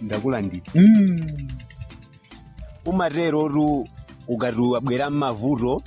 ndakulandira Mm. umatero tu ukati wabwera mmavuto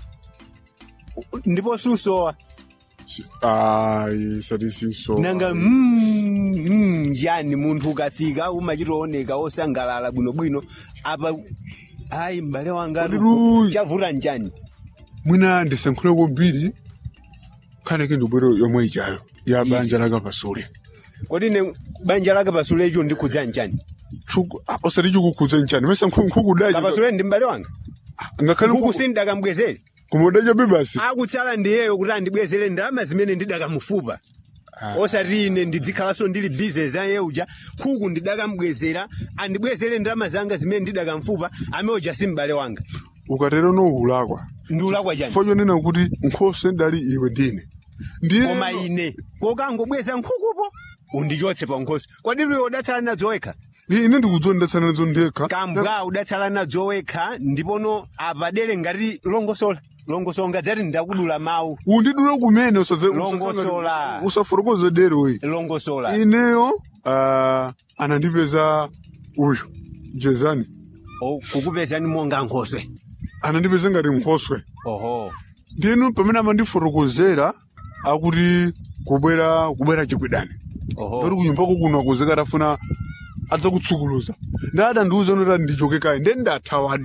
u- ndipo susowa Si- ayi sati sinso nanga mm, mm, njani munthu ukafika umachitooneka osangalala bwinobwino apa ayi m'bale wanga Kodiru. chavuta njani mwina ndisankhule kwambiri khaneke ndibwero yomwe ichayo ya banja laka pasule kodi ne banja lake pasulecho ndikhudza njani Chuku- ah, osati chikukhudza nchani mesa nkhukudachi kapasule ndi m'bale wanga ngakhale nkhuku sindakamubwezere kumodacha bebasi akutsala ndiyeyo kuti andibwezere ndalama zimene ndidakamufupa osati ine ndidzikhalanso ndili bizinesi ayeuja nkhuku ndidakamubwezera andibwezere ndalama zanga zimene ndidakamfupa ameoja si m'bale wanga ukatero noulakwa ndiulakwa chani fo chonena kuti nkhoswe ndali iwe ndine ndiye koma ine kokangobweza nkhukupo undichotse pa nkhoswe kodi iwe udatsala nadzo wekha ine ndikudzondetsana nadzo ndekha kambwa udatsala nadzo wekha ndipono apadere ngati longosola longosola ngadzati ndakudula mawu undidule kumene usadze- Longosola. usafotokoze dero iyi longosola ineyo ah, anandipeza uyu jezani O, kukupezani monga nkhoswe anandipeza ngati nkhoswe oho ndinu pamene amandifotokozera akuti kubwera kubwera chikwidani oho lori kunyumbako kuno akuzeka atafuna adzakutsukuluza ndadandiuza noti ndichoke kayi ndiye ndathawadi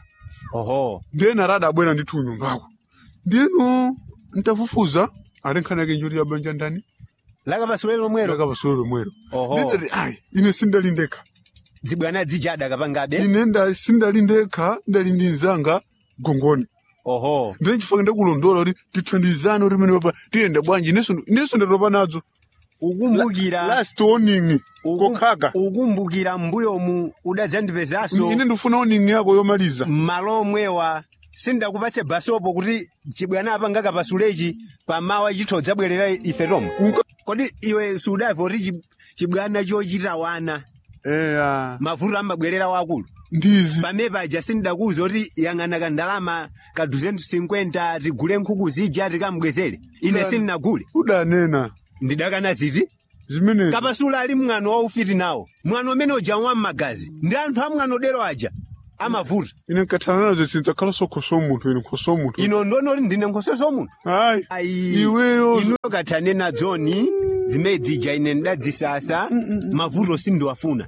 oho ndiye narada abwera ndithu kunyumbako ndiyenu ntafufuza ati nkhani yake njoti ya banja ndani lakapasule lomwero lakapasule lomwero Oho. ndendati ayi ine sindali ndekha dzibwana dzijada kapangabe ine nda sindali ndekha ndali ndi mzanga gongoni oho ndiye chifukwa ndakulondola kuti tithandizane kuti mene papa tiyende bwanji inenso inenso ndatopa nadzo ukumbukira last warning ukum- kokhaka ukumbukira mbuyomu udadzandipezaso ine ndifuna warning yako yomaliza malo omwewa sindakupatse basopo kuti chibwana apanga kapasulechi pamawa chitho dzabwerera ife tomwe Unka- kodi iwe sudaiva kuti chi- chibwana chochita wana eya mavuto amabwerera wakulu ndizi pamene paja sindakuwuza kuti yang'ana kandalama ka 250 tigule nkhuku zija tikamubwezere ine Udani. sindinagule udanena ndidakana ziti zimenezi kapasule ali mwano waufiti nawo mwano umene uja wam'magazi ndi anthu amwano dero aja amavuta ine nkathala nazo sindzakhalanso khoso munthu ine khoso munthu ino ndonoti ndine nkhoso somunthu ayi ayi iweyo inuyo kathane nadzoni zimene zija ine ndadzisasa mavuto sindiwafuna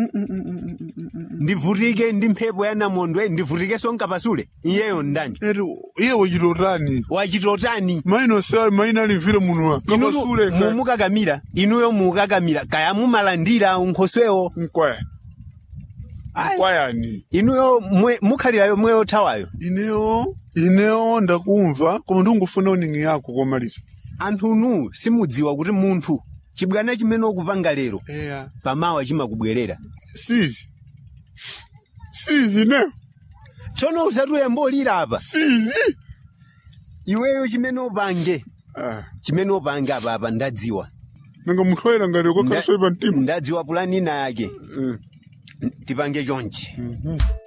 ndivutike ndi mphepo ya namondwe ndivutikenso nkapasule iyeyo ndani eri iye wachitotani wachitotani maino sa maina alimvire munuwa inuyo kapasuleka mumukakamira inuyo mukakamira kaya mumalandira unkhoswewo nkwaya Ayi. nkwayani inuyo mwe- mukhalirayo mweyo thawayo ineyo ineyo ndakumva koma ndingufuna uningi yako komaliza anthunu simudziwa kuti munthu chibwana chimene ukupanga lero eya pamawa chimakubwerera sizi sizi ineyo tsono usatuye mbolira apa sizi iweyo chimene upange Ah, chimene upange apa apa ndadziwa nanga munthu oyera ngati kokhalanso ipa mtima ndadziwa pulani ina yake Eh. tipange chonchi